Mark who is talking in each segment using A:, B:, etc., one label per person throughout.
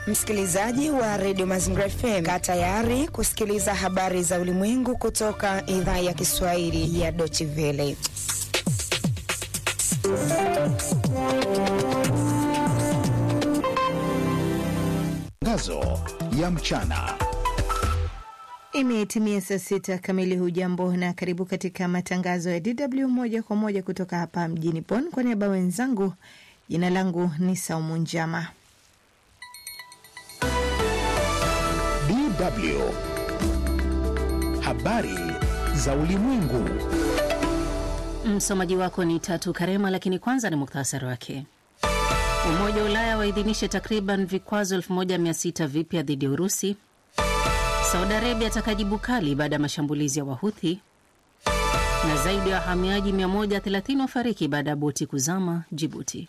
A: Msikilizaji wa redio Mazingira FM, kaa tayari kusikiliza habari za ulimwengu kutoka idhaa ya Kiswahili ya Deutsche Welle.
B: Tangazo ya mchana.
C: Imetimia saa sita kamili. Hujambo na karibu katika matangazo ya DW moja kwa moja kutoka hapa mjini Bonn. Kwa niaba wenzangu, jina langu ni Saumu Njama.
B: DW habari za ulimwengu.
D: Msomaji wako ni Tatu Karema, lakini kwanza ni muktasari wake. Umoja wa Ulaya waidhinisha takriban vikwazo 1600 vipya dhidi ya Urusi. Saudi Arabia atakajibu kali baada ya mashambulizi ya Wahuthi, na zaidi ya wahamiaji 130 wafariki baada ya boti kuzama Jibuti.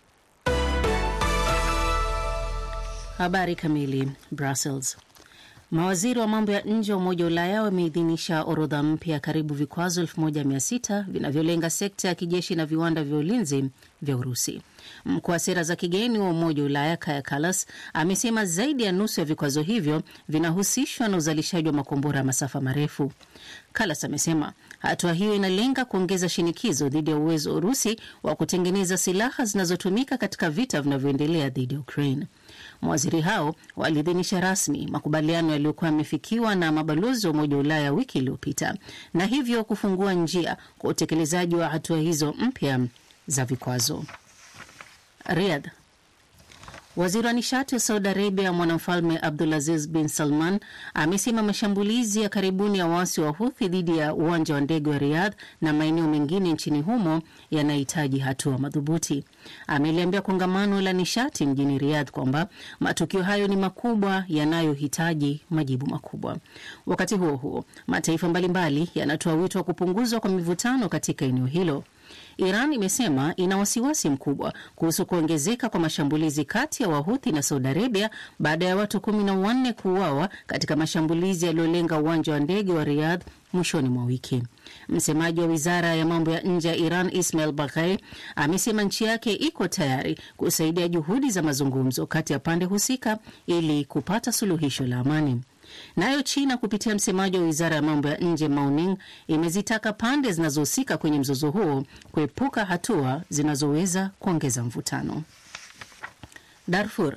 D: Habari kamili. Brussels. Mawaziri wa mambo ya nje wa Umoja wa Ulaya wameidhinisha orodha mpya ya karibu vikwazo 1600 vinavyolenga sekta ya kijeshi na viwanda vya ulinzi vya Urusi. Mkuu wa sera za kigeni wa Umoja wa Ulaya Kaja Kallas amesema zaidi ya nusu ya vikwazo hivyo vinahusishwa na uzalishaji wa makombora ya masafa marefu. Kallas amesema hatua hiyo inalenga kuongeza shinikizo dhidi ya uwezo wa Urusi wa kutengeneza silaha zinazotumika katika vita vinavyoendelea dhidi ya Ukraine. Mawaziri hao waliidhinisha rasmi makubaliano yaliyokuwa yamefikiwa na mabalozi wa Umoja wa Ulaya wiki iliyopita na hivyo kufungua njia kwa utekelezaji wa hatua hizo mpya za vikwazo. Riyadh. Waziri wa nishati wa Saudi Arabia mwanamfalme Abdulaziz bin Salman amesema mashambulizi ya karibuni ya waasi wa Huthi dhidi ya uwanja wa ndege wa Riyadh na maeneo mengine nchini humo yanahitaji hatua madhubuti. Ameliambia kongamano la nishati mjini Riyadh kwamba matukio hayo ni makubwa yanayohitaji majibu makubwa. Wakati huo huo, mataifa mbalimbali yanatoa wito wa kupunguzwa kwa mivutano katika eneo hilo. Iran imesema ina wasiwasi mkubwa kuhusu kuongezeka kwa mashambulizi kati ya Wahuthi na Saudi Arabia baada ya watu kumi na wanne kuuawa katika mashambulizi yaliyolenga uwanja wa ndege wa Riyadh mwishoni mwa wiki. Msemaji wa wizara ya mambo ya nje ya Iran Ismail Baghai amesema nchi yake iko tayari kusaidia juhudi za mazungumzo kati ya pande husika ili kupata suluhisho la amani. Nayo China kupitia msemaji wa wizara ya mambo ya nje Mao Ning imezitaka pande zinazohusika kwenye mzozo huo kuepuka hatua zinazoweza kuongeza mvutano. Darfur.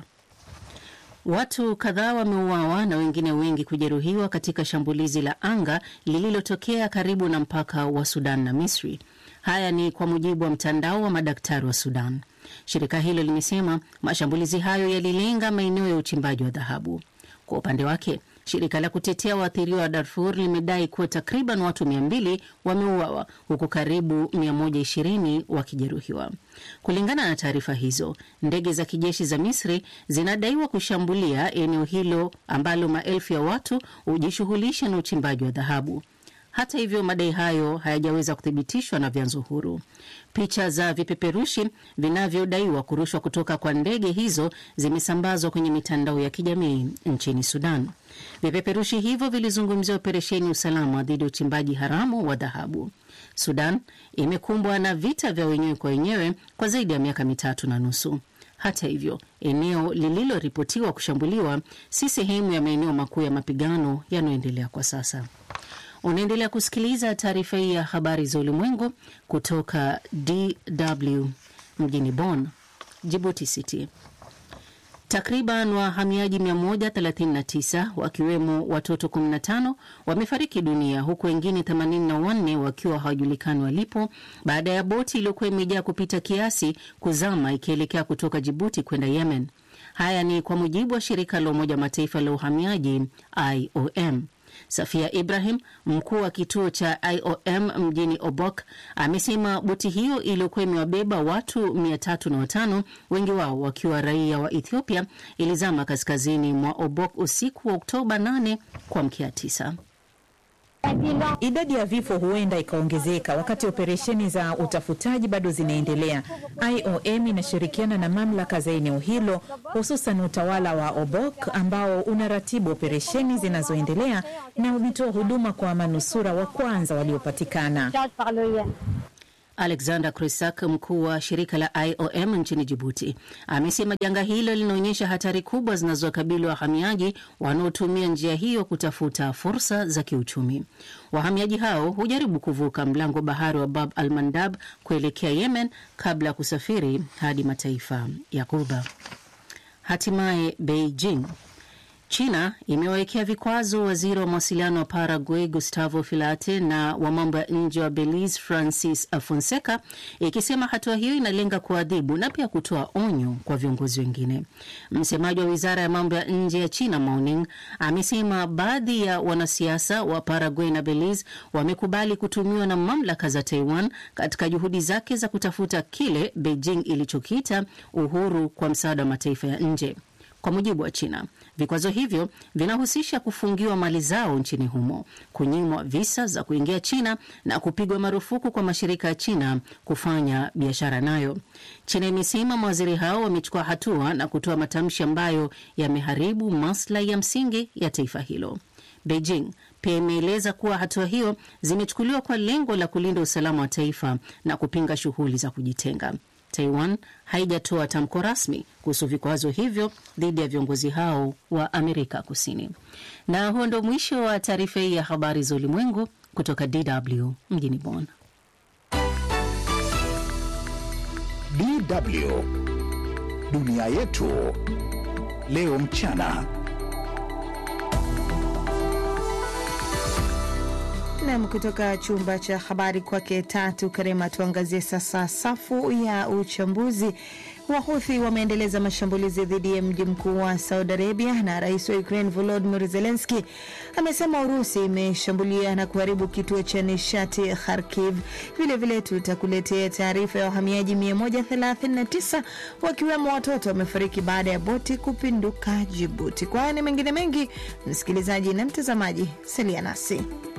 D: Watu kadhaa wameuawa na wengine wengi kujeruhiwa katika shambulizi la anga lililotokea karibu na mpaka wa Sudan na Misri. Haya ni kwa mujibu wa mtandao wa madaktari wa Sudan. Shirika hilo limesema mashambulizi hayo yalilenga maeneo ya uchimbaji wa dhahabu. Kwa upande wake shirika la kutetea waathiriwa wa Darfur limedai kuwa takriban watu 200 wameuawa huku karibu 120 wakijeruhiwa. Kulingana na taarifa hizo, ndege za kijeshi za Misri zinadaiwa kushambulia eneo hilo ambalo maelfu ya watu hujishughulisha na uchimbaji wa dhahabu. Hata hivyo madai hayo hayajaweza kuthibitishwa na vyanzo huru. Picha za vipeperushi vinavyodaiwa kurushwa kutoka kwa ndege hizo zimesambazwa kwenye mitandao ya kijamii nchini Sudan. Vipeperushi hivyo vilizungumzia operesheni usalama dhidi ya uchimbaji haramu wa dhahabu. Sudan imekumbwa na vita vya wenyewe kwa wenyewe kwa zaidi ya miaka mitatu na nusu. Hata hivyo, eneo lililoripotiwa kushambuliwa si sehemu ya maeneo makuu ya mapigano yanayoendelea kwa sasa. Unaendelea kusikiliza taarifa hii ya habari za ulimwengu kutoka DW mjini Bonn. Jibuti City. Takriban wahamiaji 139 wakiwemo watoto 15 wamefariki dunia huku wengine 84 wakiwa hawajulikani walipo baada ya boti iliyokuwa imejaa kupita kiasi kuzama ikielekea kutoka Jibuti kwenda Yemen. Haya ni kwa mujibu wa shirika la Umoja wa Mataifa la uhamiaji IOM. Safia Ibrahim, mkuu wa kituo cha IOM mjini Obok, amesema boti hiyo iliyokuwa imewabeba watu 305 wengi wao wakiwa raia wa Ethiopia ilizama kaskazini mwa Obok usiku wa Oktoba 8 kuamkia 9.
E: Idadi ya vifo huenda ikaongezeka wakati operesheni za utafutaji bado zinaendelea. IOM inashirikiana na mamlaka za eneo hilo, hususan utawala wa Obok ambao unaratibu operesheni zinazoendelea na umetoa huduma kwa manusura wa kwanza waliopatikana.
D: Alexander Krisak, mkuu wa shirika la IOM nchini Jibuti, amesema janga hilo linaonyesha hatari kubwa zinazokabili wahamiaji wanaotumia njia hiyo kutafuta fursa za kiuchumi. Wahamiaji hao hujaribu kuvuka mlango bahari wa Bab al Mandab kuelekea Yemen kabla ya kusafiri hadi mataifa ya Ghuba. Hatimaye Beijing China imewawekea vikwazo waziri wa mawasiliano wa Paraguay Gustavo Filate na wa mambo ya nje wa Belize Francis Fonseca, ikisema hatua hiyo inalenga kuadhibu na pia kutoa onyo kwa viongozi wengine. Msemaji wa wizara ya mambo ya nje ya China Mao amesema baadhi ya wanasiasa wa Paraguay na Belize wamekubali kutumiwa na mamlaka za Taiwan katika juhudi zake za kutafuta kile Beijing ilichokiita uhuru kwa msaada wa mataifa ya nje. Kwa mujibu wa China, vikwazo hivyo vinahusisha kufungiwa mali zao nchini humo, kunyimwa visa za kuingia China na kupigwa marufuku kwa mashirika ya China kufanya biashara nayo. China imesema mawaziri hao wamechukua hatua na kutoa matamshi ambayo yameharibu maslahi ya msingi ya taifa hilo. Beijing pia imeeleza kuwa hatua hiyo zimechukuliwa kwa lengo la kulinda usalama wa taifa na kupinga shughuli za kujitenga. Taiwan haijatoa tamko rasmi kuhusu vikwazo hivyo dhidi ya viongozi hao wa Amerika Kusini. Na huo ndo mwisho wa taarifa hii ya habari za ulimwengu kutoka DW mjini Bonn.
B: DW dunia yetu leo mchana.
C: Nam, kutoka chumba cha habari kwake Tatu Karema. Tuangazie sasa safu ya uchambuzi. Wahuthi wameendeleza mashambulizi dhidi ya mji mkuu wa Saudi Arabia, na rais wa Ukraine Volodymyr Zelensky amesema Urusi imeshambulia na kuharibu kituo cha nishati Kharkiv. Vilevile tutakuletea taarifa ya wahamiaji 139 wakiwemo watoto wamefariki baada ya boti kupinduka Jibuti. Kwa haya na mengine mengi, msikilizaji na mtazamaji, salia nasi.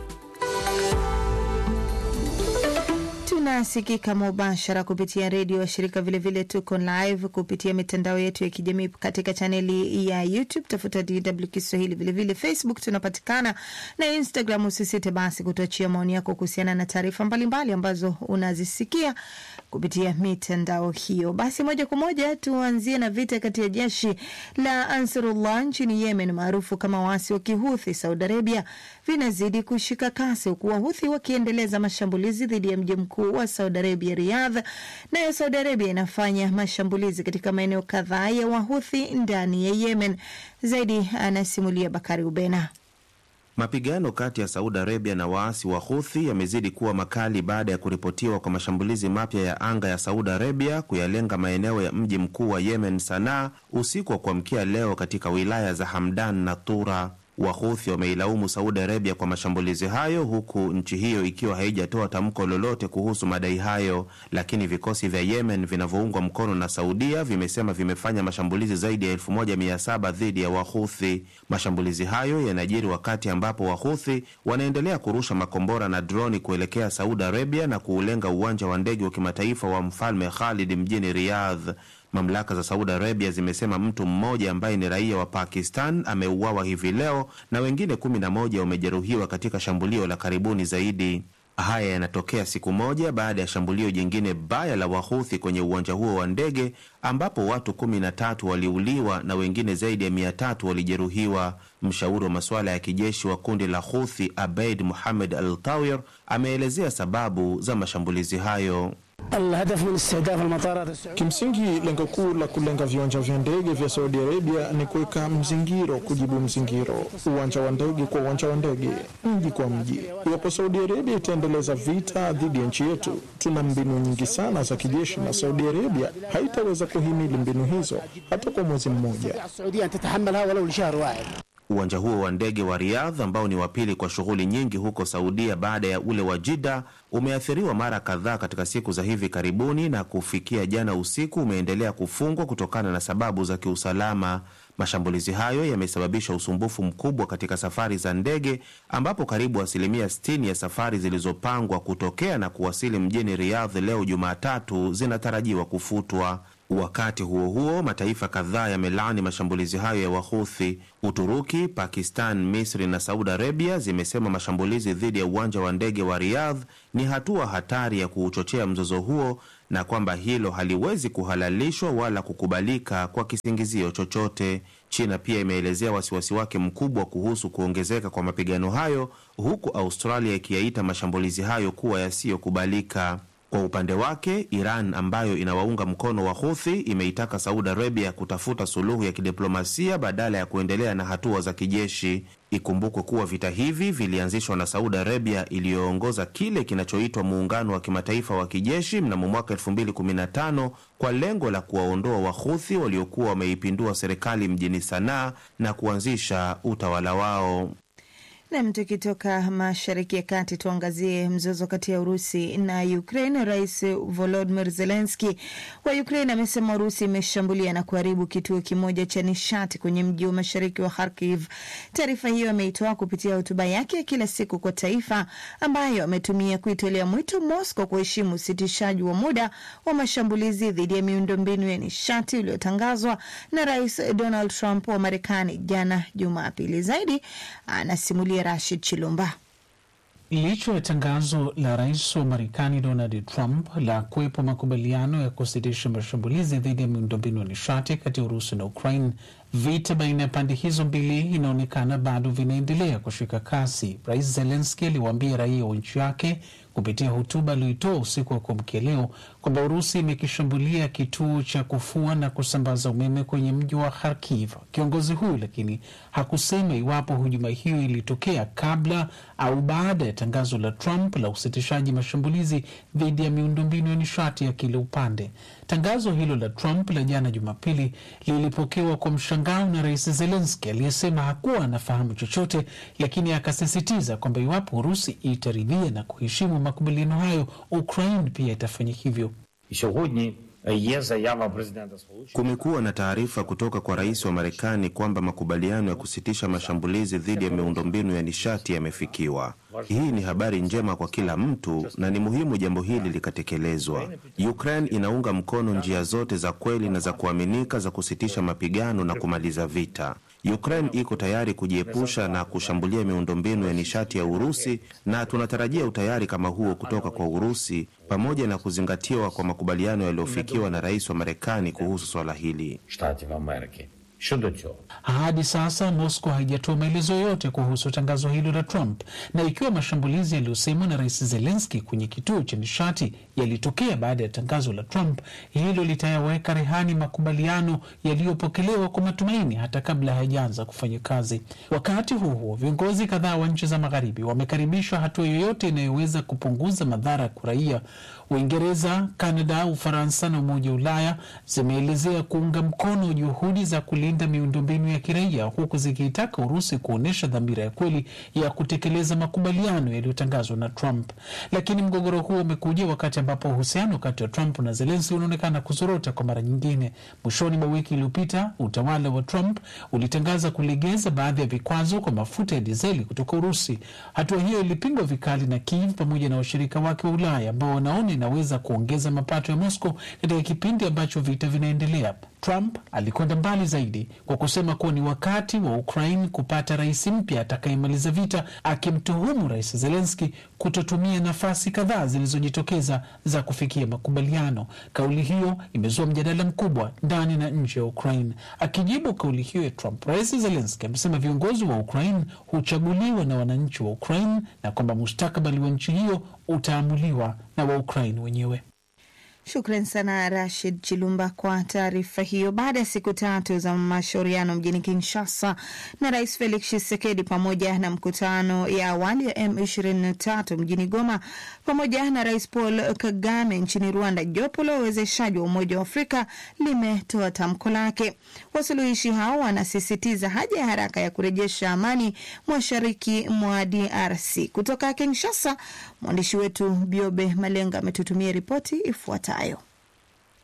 C: Tunasikika mubashara kupitia redio wa shirika, vilevile tuko live kupitia mitandao yetu ya kijamii katika chaneli ya YouTube, tafuta DW Kiswahili. Vilevile Facebook tunapatikana na Instagram. Usisite basi kutuachia maoni yako kuhusiana na taarifa mbalimbali ambazo unazisikia kupitia mitandao hiyo. Basi moja kwa moja tuanzie na vita kati ya jeshi la Ansarullah nchini Yemen maarufu kama waasi wa Kihuthi Saudi Arabia vinazidi kushika kasi, huku Wahuthi wakiendeleza mashambulizi dhidi ya mji mkuu wa Saudi Arabia, Riyadh. Nayo Saudi Arabia inafanya mashambulizi katika maeneo kadhaa ya Wahuthi ndani ya Yemen. Zaidi anasimulia Bakari Ubena.
F: Mapigano kati ya Saudi Arabia na waasi wa Huthi yamezidi kuwa makali baada ya kuripotiwa kwa mashambulizi mapya ya anga ya Saudi Arabia kuyalenga maeneo ya mji mkuu wa Yemen, Sanaa, usiku wa kuamkia leo katika wilaya za Hamdan na Tura. Wahuthi wameilaumu Saudi Arabia kwa mashambulizi hayo, huku nchi hiyo ikiwa haijatoa tamko lolote kuhusu madai hayo, lakini vikosi vya Yemen vinavyoungwa mkono na Saudia vimesema vimefanya mashambulizi zaidi ya 1700 dhidi ya Wahuthi. Mashambulizi hayo yanajiri wakati ambapo Wahuthi wanaendelea kurusha makombora na droni kuelekea Saudi Arabia na kuulenga uwanja wa ndege wa kimataifa wa Mfalme Khalid mjini Riyadh. Mamlaka za Saudi Arabia zimesema mtu mmoja ambaye ni raia wa Pakistan ameuawa hivi leo na wengine kumi na moja wamejeruhiwa katika shambulio la karibuni zaidi. Haya yanatokea siku moja baada ya shambulio jingine baya la Wahuthi kwenye uwanja huo wa ndege ambapo watu kumi na tatu waliuliwa na wengine zaidi ya mia tatu walijeruhiwa. Mshauri wa masuala ya kijeshi wa kundi la Huthi Abeid Muhamed Al Tawir ameelezea sababu za mashambulizi hayo.
G: Kimsingi, lengo kuu la kulenga viwanja vya ndege vya Saudi Arabia ni kuweka mzingiro kujibu mzingiro, uwanja wa ndege kwa uwanja wa ndege, mji kwa mji. Iwapo Saudi Arabia itaendeleza vita dhidi ya nchi yetu, tuna mbinu nyingi sana za kijeshi, na Saudi Arabia haitaweza kuhimili mbinu hizo hata kwa mwezi mmoja.
F: Uwanja huo wa ndege wa Riyadh ambao ni wa pili kwa shughuli nyingi huko Saudia baada ya ule wa Jida umeathiriwa mara kadhaa katika siku za hivi karibuni, na kufikia jana usiku umeendelea kufungwa kutokana na sababu za kiusalama. Mashambulizi hayo yamesababisha usumbufu mkubwa katika safari za ndege, ambapo karibu asilimia 60 ya safari zilizopangwa kutokea na kuwasili mjini Riyadh leo Jumatatu zinatarajiwa kufutwa. Wakati huo huo, mataifa kadhaa yamelaani mashambulizi hayo ya Wahuthi. Uturuki, Pakistan, Misri na Saudi Arabia zimesema mashambulizi dhidi ya uwanja wa ndege wa Riyadh ni hatua hatari ya kuuchochea mzozo huo na kwamba hilo haliwezi kuhalalishwa wala kukubalika kwa kisingizio chochote. China pia imeelezea wasiwasi wake mkubwa kuhusu kuongezeka kwa mapigano hayo, huku Australia ikiyaita mashambulizi hayo kuwa yasiyokubalika. Kwa upande wake, Iran ambayo inawaunga mkono wa Houthi imeitaka Saudi Arabia kutafuta suluhu ya kidiplomasia badala ya kuendelea na hatua za kijeshi. Ikumbukwe kuwa vita hivi vilianzishwa na Saudi Arabia iliyoongoza kile kinachoitwa muungano wa kimataifa wa kijeshi mnamo mwaka 2015 kwa lengo la kuwaondoa Wahuthi waliokuwa wameipindua serikali mjini Sanaa na kuanzisha utawala wao.
C: Nam, tukitoka mashariki ya kati tuangazie mzozo kati ya Urusi na Ukraine. Rais Volodymyr Zelensky wa Ukraine amesema Urusi imeshambulia na kuharibu kituo kimoja cha nishati kwenye mji wa mashariki wa Kharkiv. Taarifa hiyo ameitoa kupitia hotuba yake ya kila siku kwa taifa, ambayo ametumia kuitolea mwito Moscow kuheshimu usitishaji wa muda wa mashambulizi dhidi ya miundombinu ya nishati uliotangazwa na Rais Donald Trump wa Marekani jana Jumapili. Zaidi anasimulia Rashid Chilumba.
H: Licha ya tangazo la rais wa Marekani Donald Trump la kuwepo makubaliano ya kusitisha mashambulizi dhidi ya miundombinu ya nishati kati ya Urusi na Ukraine, vita baina ya pande hizo mbili inaonekana bado vinaendelea kushika kasi. Rais Zelenski aliwaambia raia wa nchi yake kupitia hotuba aliyoitoa usiku wa kuamkia leo kwamba Urusi imekishambulia kituo cha kufua na kusambaza umeme kwenye mji wa Kharkiv. Kiongozi huyu lakini hakusema iwapo hujuma hiyo ilitokea kabla au baada ya tangazo la Trump la usitishaji mashambulizi dhidi ya miundombinu ya nishati ya kila upande. Tangazo hilo la Trump la jana Jumapili lilipokewa kwa mshangao na Rais Zelenski aliyesema hakuwa anafahamu chochote, lakini akasisitiza kwamba iwapo Urusi itaridhia na kuheshimu makubaliano hayo, Ukraine pia itafanya hivyo.
F: Kumekuwa na taarifa kutoka kwa rais wa Marekani kwamba makubaliano ya kusitisha mashambulizi dhidi ya miundombinu ya nishati yamefikiwa. Hii ni habari njema kwa kila mtu na ni muhimu jambo hili likatekelezwa. Ukraine inaunga mkono njia zote za kweli na za kuaminika za kusitisha mapigano na kumaliza vita. Ukraine iko tayari kujiepusha na kushambulia miundombinu ya nishati ya Urusi na tunatarajia utayari kama huo kutoka kwa Urusi pamoja na kuzingatiwa kwa makubaliano yaliyofikiwa na rais wa Marekani kuhusu swala hili.
H: Hadi sasa Moscow haijatoa maelezo yote kuhusu tangazo hilo la Trump, na ikiwa mashambulizi yaliyosemwa na rais Zelenski kwenye kituo cha nishati yalitokea baada ya tangazo la Trump, hilo litayaweka rehani makubaliano yaliyopokelewa kwa matumaini hata kabla hayajaanza kufanya kazi. Wakati huo huo, viongozi kadhaa wa nchi za magharibi wamekaribisha hatua yoyote inayoweza kupunguza madhara kwa raia. Uingereza, Kanada, Ufaransa na Umoja wa Ulaya zimeelezea kuunga mkono juhudi za kulinda miundombinu ya kiraia huku zikiitaka Urusi kuonyesha dhamira ya kweli ya kutekeleza makubaliano yaliyotangazwa na Trump. Lakini mgogoro huo umekuja wakati ambapo uhusiano kati ya Trump na Zelenski unaonekana kuzorota kwa mara nyingine. Mwishoni mwa wiki iliyopita, utawala wa Trump ulitangaza kulegeza baadhi ya vikwazo kwa mafuta ya dizeli kutoka Urusi. Hatua hiyo ilipingwa vikali na Kiev pamoja na washirika wake wa Ulaya ambao wanaona inaweza kuongeza mapato ya Moscow katika kipindi ambacho vita vinaendelea. Trump alikwenda mbali zaidi kwa kusema kuwa ni wakati wa Ukraine kupata rais mpya atakayemaliza vita, akimtuhumu rais Zelenski kutotumia nafasi kadhaa zilizojitokeza za kufikia makubaliano. Kauli hiyo imezua mjadala mkubwa ndani na nje ya Ukraine. Akijibu kauli hiyo ya Trump, rais Zelenski amesema viongozi wa Ukraine huchaguliwa na wananchi wa Ukraine na kwamba mustakabali wa nchi hiyo utaamuliwa na wa Ukraine wenyewe.
C: Shukran sana Rashid Chilumba kwa taarifa hiyo. Baada ya siku tatu za mashauriano mjini Kinshasa na Rais Felix Tshisekedi pamoja na mkutano ya awali ya M23 mjini Goma pamoja na Rais Paul Kagame nchini Rwanda, jopo la uwezeshaji wa Umoja wa Afrika limetoa tamko lake. Wasuluhishi hao wanasisitiza haja ya haraka ya kurejesha amani mashariki mwa DRC. Kutoka Kinshasa, mwandishi wetu Biobe Malenga ametutumia ripoti ifuatayo.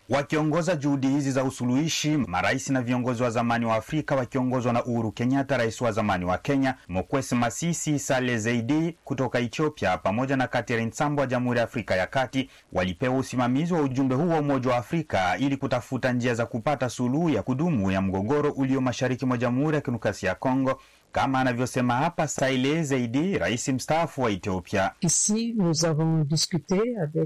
I: Wakiongoza juhudi hizi za usuluhishi, marais na viongozi wa zamani wa Afrika wakiongozwa na Uhuru Kenyatta, rais wa zamani wa Kenya, Mokwesi Masisi, Saleh Zeidi kutoka Ethiopia, pamoja na Catherine Sambo wa Jamhuri ya Afrika ya Kati walipewa usimamizi wa ujumbe huu wa Umoja wa Afrika ili kutafuta njia za kupata suluhu ya kudumu ya mgogoro ulio mashariki mwa Jamhuri ya Kidemokrasia ya Kongo, kama anavyosema hapa Saile Zeidi, rais mstaafu wa Ethiopia.
J: Ici, nous avons discuté avec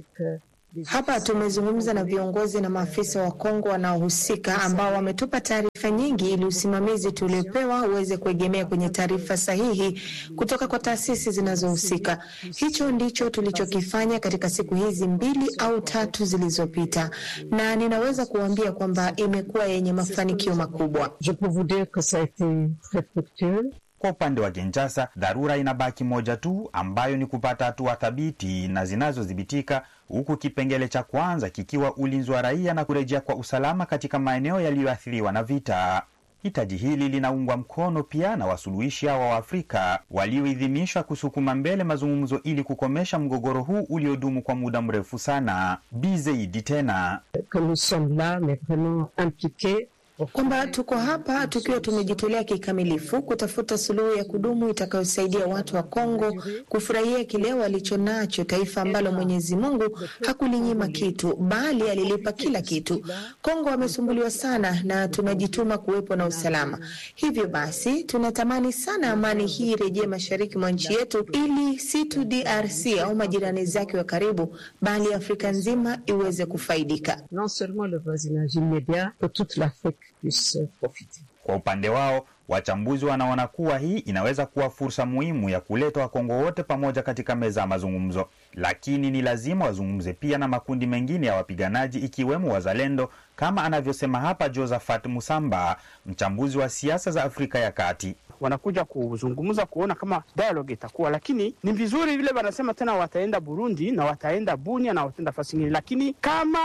A: Hapa tumezungumza na viongozi na maafisa wa Kongo wanaohusika ambao wametupa taarifa nyingi ili usimamizi tuliopewa uweze kuegemea kwenye taarifa sahihi kutoka kwa taasisi zinazohusika. Hicho ndicho tulichokifanya katika siku hizi mbili au tatu zilizopita, na ninaweza kuambia kwamba imekuwa yenye mafanikio makubwa.
J: Je peux vous dire que ça a été très fructueux.
I: Kwa upande wa Kinshasa, dharura inabaki moja tu, ambayo ni kupata hatua thabiti na zinazodhibitika, huku kipengele cha kwanza kikiwa ulinzi wa raia na kurejea kwa usalama katika maeneo yaliyoathiriwa na vita. Hitaji hili linaungwa mkono pia na wasuluhishi hawa wa Afrika walioidhinishwa kusukuma mbele mazungumzo ili kukomesha mgogoro huu uliodumu kwa muda mrefu sana. Bizeidi tena
J: que nous sommes là, mais vraiment impliqués
A: kwamba tuko hapa tukiwa tumejitolea kikamilifu kutafuta suluhu ya kudumu itakayosaidia watu wa Kongo kufurahia kile walicho nacho, taifa ambalo Mwenyezi Mungu hakulinyima kitu, bali alilipa kila kitu. Kongo wamesumbuliwa sana na tunajituma kuwepo na usalama. Hivyo basi, tunatamani sana amani hii irejee mashariki mwa nchi yetu, ili si tu DRC au majirani zake wa karibu, bali Afrika nzima iweze kufaidika.
J: non seulement le voisinage immédiat, que toute l'Afrique puisse profiter.
I: Kwa upande wao wachambuzi wanaona kuwa hii inaweza kuwa fursa muhimu ya kuleta Wakongo wote pamoja katika meza ya mazungumzo, lakini ni lazima wazungumze pia na makundi mengine ya wapiganaji ikiwemo wazalendo, kama anavyosema hapa Josephat Musamba, mchambuzi wa siasa za Afrika ya Kati.
K: wanakuja kuzungumza kuona kama dialogue itakuwa, lakini ni vizuri vile wanasema tena wataenda Burundi na wataenda Bunia na wataenda fasi ingine, lakini kama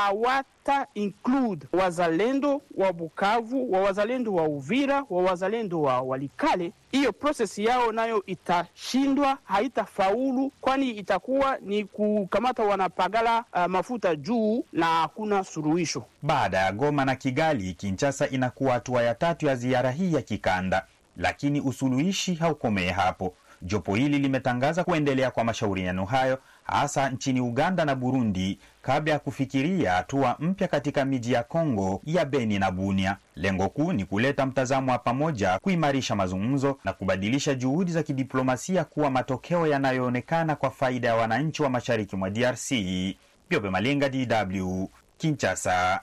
K: hawata include wazalendo wa Bukavu, wa wazalendo wa Uvira, wa wazalendo wa Walikale, hiyo proses yao nayo itashindwa, haitafaulu, kwani itakuwa ni kukamata wanapagala uh, mafuta juu na hakuna suluhisho.
I: Baada ya Goma na Kigali, Kinshasa inakuwa hatua ya tatu ya ziara hii ya kikanda, lakini usuluhishi haukomee hapo. Jopo hili limetangaza kuendelea kwa mashauriano hayo hasa nchini Uganda na Burundi kabla ya kufikiria hatua mpya katika miji ya Kongo ya Beni na Bunia. Lengo kuu ni kuleta mtazamo wa pamoja, kuimarisha mazungumzo na kubadilisha juhudi za kidiplomasia kuwa matokeo yanayoonekana kwa faida ya wananchi wa mashariki mwa DRC. Biobe Malenga, DW, Kinshasa.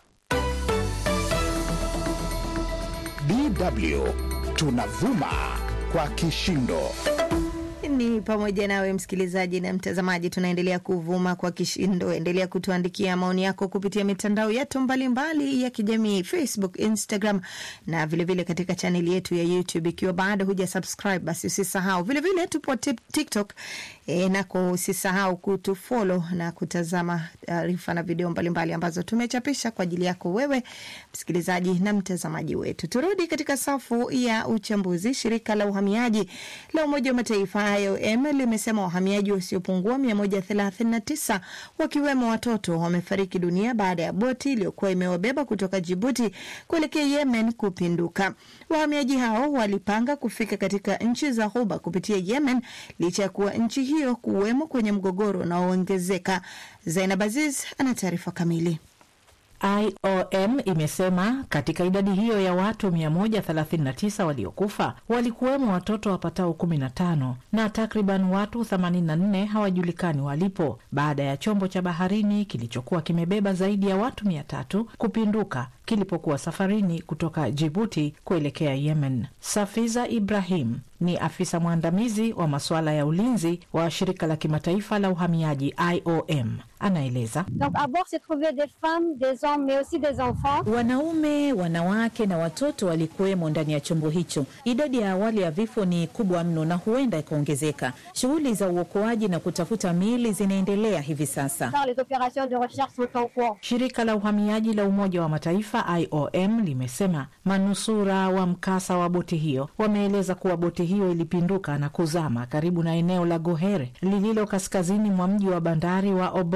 B: DW tunavuma kwa kishindo.
C: ni pamoja nawe msikilizaji na mtazamaji, tunaendelea kuvuma kwa kishindo. Endelea kutuandikia maoni yako kupitia mitandao yetu mbalimbali ya kijamii, Facebook, Instagram na vilevile vile katika chaneli yetu ya YouTube. Ikiwa bado huja subscribe, basi usisahau. Vilevile tupo TikTok e, nako usisahau kutufollow na kutazama taarifa na video mbalimbali mbali ambazo tumechapisha kwa ajili yako wewe msikilizaji na mtazamaji wetu. Turudi katika safu ya uchambuzi. Shirika la uhamiaji la Umoja wa Mataifa IOM limesema wahamiaji wasiopungua 139 wakiwemo watoto wamefariki dunia baada ya boti iliyokuwa imewabeba kutoka Jibuti kuelekea Yemen kupinduka. Wahamiaji hao walipanga kufika katika nchi za Ghuba kupitia Yemen licha ya kuwa nchi hiyo kuwemo kwenye mgogoro unaoongezeka. Zainab Aziz ana taarifa kamili.
E: IOM imesema katika idadi hiyo ya watu 139 waliokufa walikuwemo watoto wapatao 15 na takriban watu 84 hawajulikani walipo baada ya chombo cha baharini kilichokuwa kimebeba zaidi ya watu 300 kupinduka kilipokuwa safarini kutoka Jibuti kuelekea Yemen. Safiza Ibrahim ni afisa mwandamizi wa masuala ya ulinzi wa shirika la kimataifa la uhamiaji IOM. Anaeleza wanaume, wanawake na watoto walikuwemo ndani ya chombo hicho. Idadi ya awali ya vifo ni kubwa mno na huenda ikaongezeka. Shughuli za uokoaji na kutafuta miili zinaendelea hivi sasa. Shirika la uhamiaji la Umoja wa Mataifa IOM limesema manusura wa mkasa wa boti hiyo wameeleza kuwa boti hiyo ilipinduka na kuzama karibu na eneo la Gohere lililo kaskazini mwa mji wa bandari wa Obok.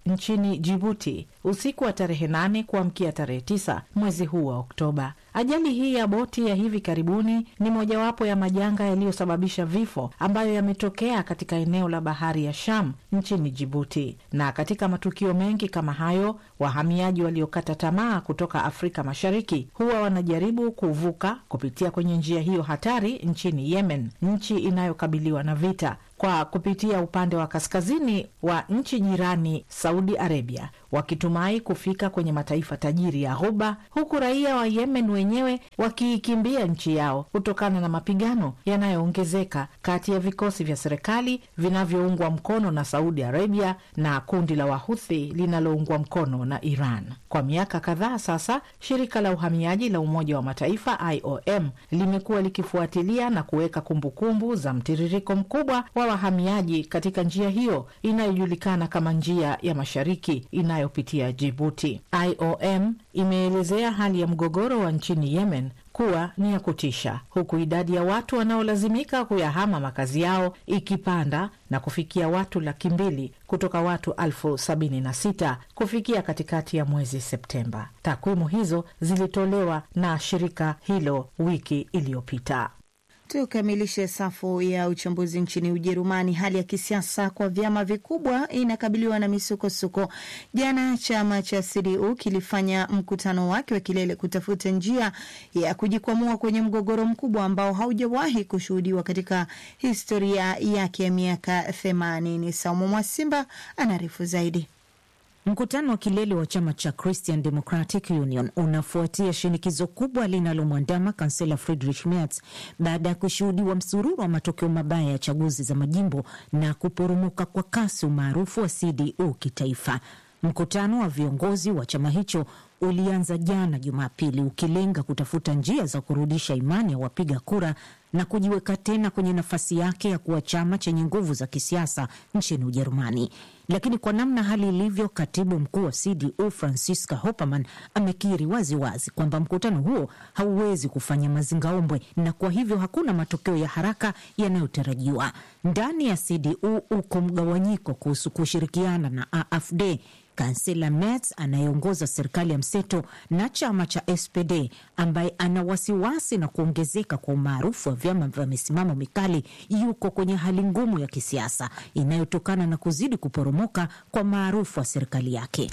E: nchini Jibuti usiku wa tarehe nane kuamkia tarehe tisa mwezi huu wa Oktoba. Ajali hii ya boti ya hivi karibuni ni mojawapo ya majanga yaliyosababisha vifo ambayo yametokea katika eneo la bahari ya Sham nchini Jibuti. Na katika matukio mengi kama hayo, wahamiaji waliokata tamaa kutoka Afrika Mashariki huwa wanajaribu kuvuka kupitia kwenye njia hiyo hatari nchini Yemen, nchi inayokabiliwa na vita kwa kupitia upande wa kaskazini wa nchi jirani Saudi Arabia, wakitumai kufika kwenye mataifa tajiri ya Ghuba, huku raia wa Yemen wenyewe wakiikimbia nchi yao kutokana na mapigano yanayoongezeka kati ya vikosi vya serikali vinavyoungwa mkono na Saudi Arabia na kundi la Wahuthi linaloungwa mkono na Iran. Kwa miaka kadhaa sasa, shirika la uhamiaji la Umoja wa Mataifa IOM limekuwa likifuatilia na kuweka kumbukumbu za mtiririko mkubwa wa wahamiaji katika njia hiyo inayojulikana kama njia ya mashariki inayopitia Jibuti. IOM imeelezea hali ya mgogoro wa nchini Yemen kuwa ni ya kutisha, huku idadi ya watu wanaolazimika kuyahama makazi yao ikipanda na kufikia watu laki mbili kutoka watu elfu sabini na sita kufikia katikati ya mwezi Septemba. Takwimu hizo zilitolewa na shirika hilo wiki iliyopita.
C: Tukamilishe safu ya uchambuzi nchini Ujerumani. Hali ya kisiasa kwa vyama vikubwa inakabiliwa na misukosuko. Jana chama cha CDU kilifanya mkutano wake wa kilele kutafuta njia ya kujikwamua kwenye mgogoro mkubwa ambao haujawahi kushuhudiwa katika historia yake ya miaka themanini. Saumu Mwasimba anaarifu zaidi.
L: Mkutano wa kilele wa chama cha Christian Democratic Union unafuatia shinikizo kubwa linalomwandama kansela Friedrich Merz baada ya kushuhudiwa msururu wa matokeo mabaya ya chaguzi za majimbo na kuporomoka kwa kasi umaarufu wa CDU kitaifa. Mkutano wa viongozi wa chama hicho ulianza jana Jumapili ukilenga kutafuta njia za kurudisha imani ya wapiga kura na kujiweka tena kwenye nafasi yake ya kuwa chama chenye nguvu za kisiasa nchini Ujerumani. Lakini kwa namna hali ilivyo, katibu mkuu wa CDU Franziska Hoppermann amekiri waziwazi kwamba mkutano huo hauwezi kufanya mazingaombwe na kwa hivyo hakuna matokeo ya haraka yanayotarajiwa. Ndani ya CDU uko mgawanyiko kuhusu kushirikiana na AfD Kansela Merz anayeongoza serikali ya mseto na chama cha SPD ambaye ana wasiwasi na kuongezeka kwa umaarufu wa vyama vya misimamo mikali yuko kwenye hali ngumu ya kisiasa inayotokana na kuzidi kuporomoka kwa maarufu wa serikali yake.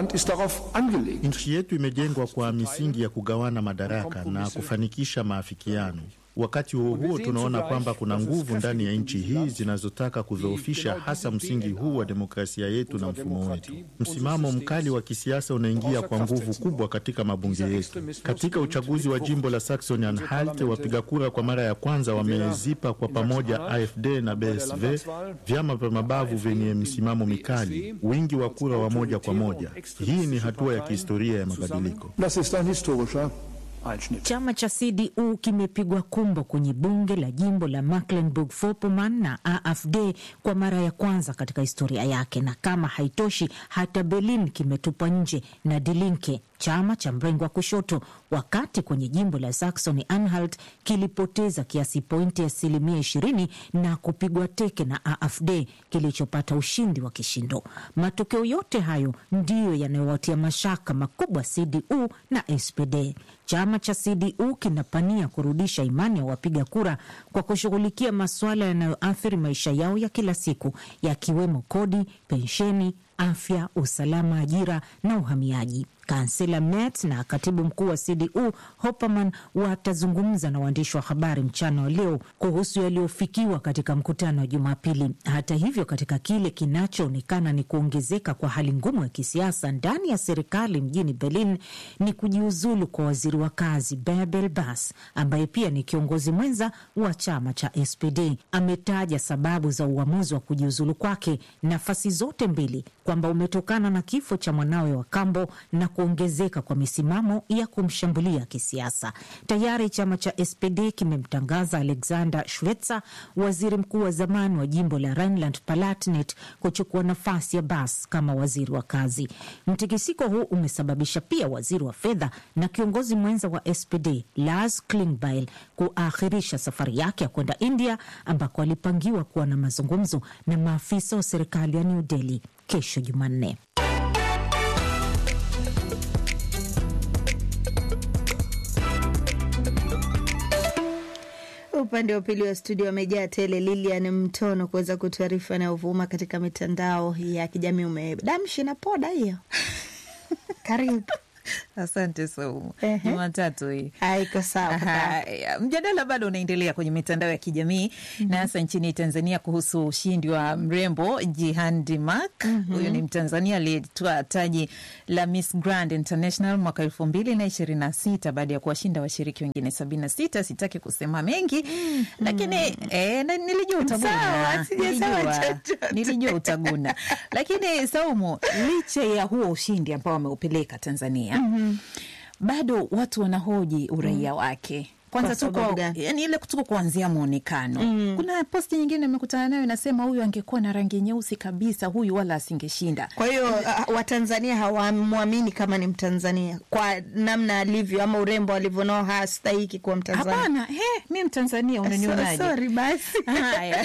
M: Nchi yetu imejengwa kwa misingi ya kugawana madaraka na kufanikisha maafikiano. Wakati huo huo, tunaona kwamba kuna nguvu ndani ya nchi hii zinazotaka kudhoofisha hasa msingi huu wa demokrasia yetu na mfumo wetu. Msimamo mkali wa kisiasa unaingia kwa nguvu kubwa katika mabunge yetu. Katika uchaguzi wa jimbo la Saxony Anhalt, wapiga kura kwa mara ya kwanza wamezipa kwa pamoja AfD na BSV, vyama vya mabavu vyenye msimamo mikali, wingi wa kura wa moja kwa moja. Hii ni hatua ya kihistoria ya mabadiliko.
L: Chama cha CDU kimepigwa kumbo kwenye bunge la jimbo la Mecklenburg-Vorpommern na AfD kwa mara ya kwanza katika historia yake, na kama haitoshi, hata Berlin kimetupwa nje na Die Linke, chama cha mrengo wa kushoto, wakati kwenye jimbo la Saxony Anhalt kilipoteza kiasi pointi asilimia ishirini na kupigwa teke na AfD kilichopata ushindi wa kishindo. Matokeo yote hayo ndiyo yanayowatia mashaka makubwa CDU na SPD. Chama cha CDU kinapania kurudisha imani ya wapiga kura kwa kushughulikia masuala yanayoathiri maisha yao ya kila siku yakiwemo kodi, pensheni, afya, usalama, ajira na uhamiaji. Kansela Merz na katibu mkuu wa CDU Hoppermann watazungumza na waandishi wa habari mchana wa leo kuhusu yaliyofikiwa katika mkutano wa Jumapili. Hata hivyo, katika kile kinachoonekana ni kuongezeka kwa hali ngumu ya kisiasa ndani ya serikali mjini Berlin ni kujiuzulu kwa waziri wa kazi Bärbel Bas ambaye pia ni kiongozi mwenza wa chama cha SPD. Ametaja sababu za uamuzi wa kujiuzulu kwake nafasi zote mbili kwamba umetokana na kifo cha mwanawe wa kambo na kuongezeka kwa misimamo ya kumshambulia kisiasa. Tayari chama cha SPD kimemtangaza Alexander Schwetzer, waziri mkuu wa zamani wa jimbo la Rhineland Palatinate, kuchukua nafasi ya Bas kama waziri wa kazi. Mtikisiko huu umesababisha pia waziri wa fedha na kiongozi mwenza wa SPD Lars Klingbeil kuakhirisha safari yake ya kwenda India ambako alipangiwa kuwa na mazungumzo na maafisa wa serikali ya New Delhi kesho Jumanne.
C: Upande wa pili wa studio wamejaa tele. Lilian Mtono kuweza kutuarifu yanayovuma katika mitandao ya kijamii. Umedamshi na poda hiyo karibu.
E: Asante Saumu. Jumatatu hii
C: haiko sawa.
E: Haya, mjadala bado unaendelea kwenye mitandao ya kijamii na hasa nchini Tanzania kuhusu ushindi wa mrembo Jihan Dimak. Huyu ni Mtanzania aliyetoa taji la Miss Grand International mwaka elfu mbili na ishirini na sita baada ya kuwashinda washiriki wengine sabini na sita. Sitaki kusema mengi lakini eh, na- nilijua utaguna,
C: Sawa, sijasema
E: Nilijua-
C: chochote.
E: nilijua utaguna, lakini Saumu, licha ya huo ushindi ambao ameupeleka Tanzania bado watu wanahoji uraia wake kwanza
C: Kwa
E: tu
C: sababu
E: kwa,
C: gani?
E: yani ile tuko kuanzia mwonekano
C: Mm.
E: kuna posti nyingine nimekutana nayo inasema huyu angekuwa na rangi nyeusi kabisa huyu wala asingeshinda
C: Kwa hiyo uh, Watanzania hawamwamini kama ni Mtanzania kwa namna alivyo ama urembo alivyonao, hastahiki kuwa Mtanzania.
E: Hapana, he, mi Mtanzania unanionaje?
C: So- sorry, basi.
E: Haya.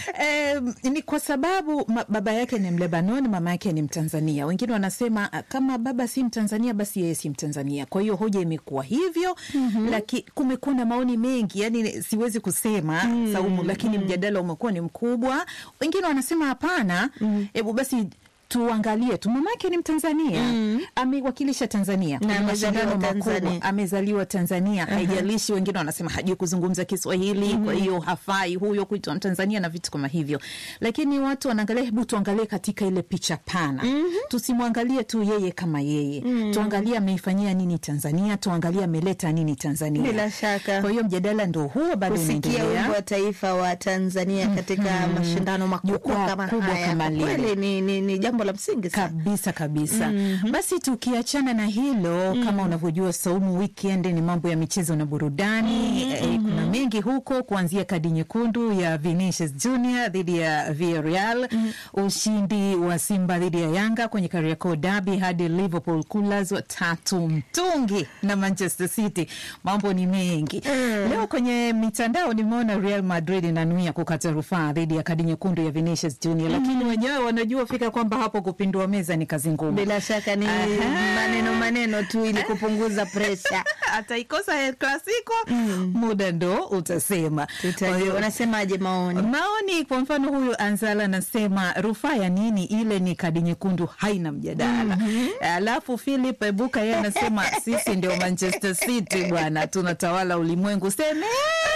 E: Em, ni kwa sababu ma, baba yake ni Mlebanon, mama yake ni Mtanzania. Wengine wanasema ah, kama baba si Mtanzania basi yeye si Mtanzania. Kwa hiyo hoja imekuwa hivyo mm-hmm. Lakini kumekuwa na maoni mengi, yani siwezi kusema mm, Saumu, lakini mjadala umekuwa ni mkubwa. Wengine wanasema hapana, hebu basi tuangalie tu mama yake ni Mtanzania mm. amewakilisha Tanzania kwenye
C: amezaliwa
E: mashindano makubwa,
C: Tanzania.
E: amezaliwa Tanzania haijalishi. Wengine wanasema hajui kuzungumza Kiswahili kwa hiyo hafai huyo kuitwa Mtanzania na vitu kama hivyo, lakini watu wanaangalia, hebu tuangalie katika ile picha pana tusimwangalie tu yeye kama yeye tuangalie ameifanyia nini Tanzania, tuangalie ameleta nini Tanzania.
C: Bila shaka.
E: Kwa hiyo mjadala ndo huo bado
C: kusikia
E: unaendelea.
C: wimbo wa taifa wa Tanzania katika mashindano makubwa
E: Jukwaa
C: kama
E: kubwa
C: haya,
E: kama
C: kwa
E: lile.
C: kweli ni, ni, ni jambo la msingi sana.
E: kabisa kabisa. Basi tukiachana na hilo, kama unavyojua Saumu, weekend ni mambo ya michezo na burudani. Eh, kuna mengi huko, kuanzia kadi nyekundu ya Vinicius Junior dhidi ya Villarreal, ushindi wa Simba dhidi ya Yanga kwenye Kariakoo Derby hadi Liverpool kulazwa tatu mtungi na Manchester City. Mambo ni mengi leo kwenye mitandao. Nimeona Real Madrid inanuia kukata rufaa dhidi ya kadi nyekundu ya Vinicius Junior, lakini wenyewe wanajua fika kwamba hapo kupindua meza ni kazi ngumu.
C: Bila shaka ni
E: Aha.
C: maneno maneno tu ili kupunguza presha.
E: ataikosa El Clasico muda ndo utasema. Kwa hiyo-
C: Unasemaje maoni?
E: maoni kwa mfano huyu Anzala anasema rufaa ya nini? Ile ni kadi nyekundu, haina mjadala. Alafu Philip Ebuka yeye anasema sisi ndio Manchester City bwana, tunatawala ulimwengu, semeni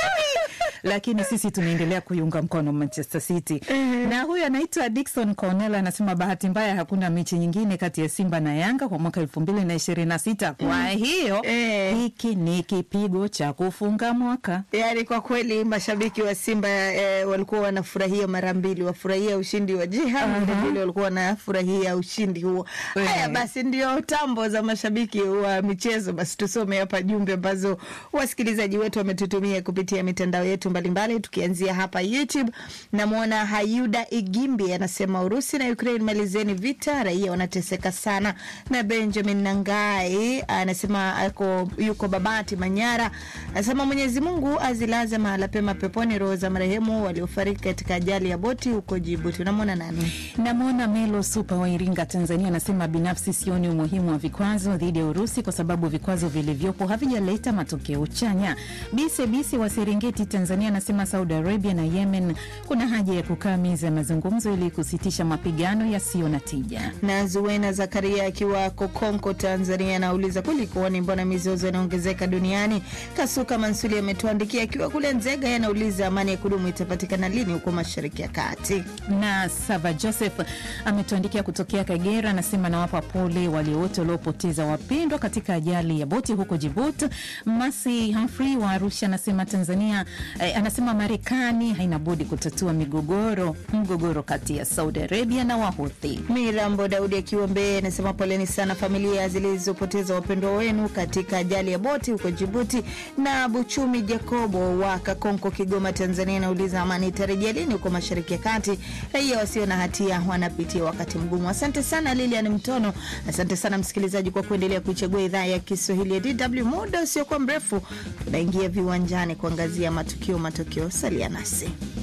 E: lakini sisi tunaendelea kuiunga mkono Manchester City. Na huyu anaitwa Dickson Cornell anasema bahati mbaya hakuna mechi nyingine kati ya Simba na Yanga kwa mwaka elfu mbili na ishirini na sita. Kwa hiyo hiki ni kipigo cha kufunga mwaka.
C: Yaani kwa kweli mashabiki wa Simba eh, walikuwa wanafurahia mara mbili, wafurahia ushindi wa Jihan, vilevile walikuwa wanafurahia ushindi huo. Haya basi, ndio tambo za mashabiki wa michezo. Basi tusome hapa jumbe ambazo wasikilizaji wetu wametutumia kupitia mitandao yetu mbalimbali, tukianzia hapa YouTube. Namwona Hayuda Igimbi anasema Urusi na Ukraine, malizeni vita, raia wanateseka sana. Na Benjamin Nangai anasema ako yuko Babati Manyara, anasema Mwenyezi Mungu azilaze mahala pema peponi roho za marehemu waliofariki katika ajali ya boti huko Jibuti. Unamwona nani?
E: Namwona Melo Supa wa Iringa, Tanzania, anasema binafsi sioni umuhimu wa vikwazo dhidi ya Urusi kwa sababu vikwazo vilivyopo havijaleta matokeo chanya. Bise Bise wa Serengeti, Tanzania, anasema Saudi Arabia na Yemen kuna haja ya kukaa meza ya mazungumzo ili kusitisha mapigano yasiyo na tija.
C: na Zuena Zakaria akiwa Kokonko, Tanzania, anauliza kulikuoni, mbona mizozo inaongezeka duniani? Kasuka Mansuli ametuandikia akiwa kule Nzega, yeye anauliza amani ya kudumu itapatikana lini huko Mashariki ya Kati?
E: na Sava Joseph ametuandikia kutokea Kagera, anasema nawapa pole wale wote waliopoteza wapendwa katika ajali ya boti huko Jibuti. Masi Humphrey wa Arusha anasema Tanzania eh, anasema Marekani haina budi kutatua migogoro mgogoro kati ya Saudi Arabia na Wahuthi.
C: Mirambo Daudi akiwa Mbeya anasema poleni sana familia zilizopoteza wapendwa wenu katika ajali ya boti huko Jibuti. Na Buchumi Jacobo wa Kakonko, Kigoma, Tanzania anauliza amani itarejea lini huko Mashariki ya Kati? Raia wasio na hatia wanapitia wakati mgumu. Asante sana Lilian Mtono, asante sana msikilizaji kwa kuendelea kuichagua idhaa ya Kiswahili ya DW. Muda usiokuwa mrefu tunaingia viwanjani kuangazia matukio matokeo. Salia nasi.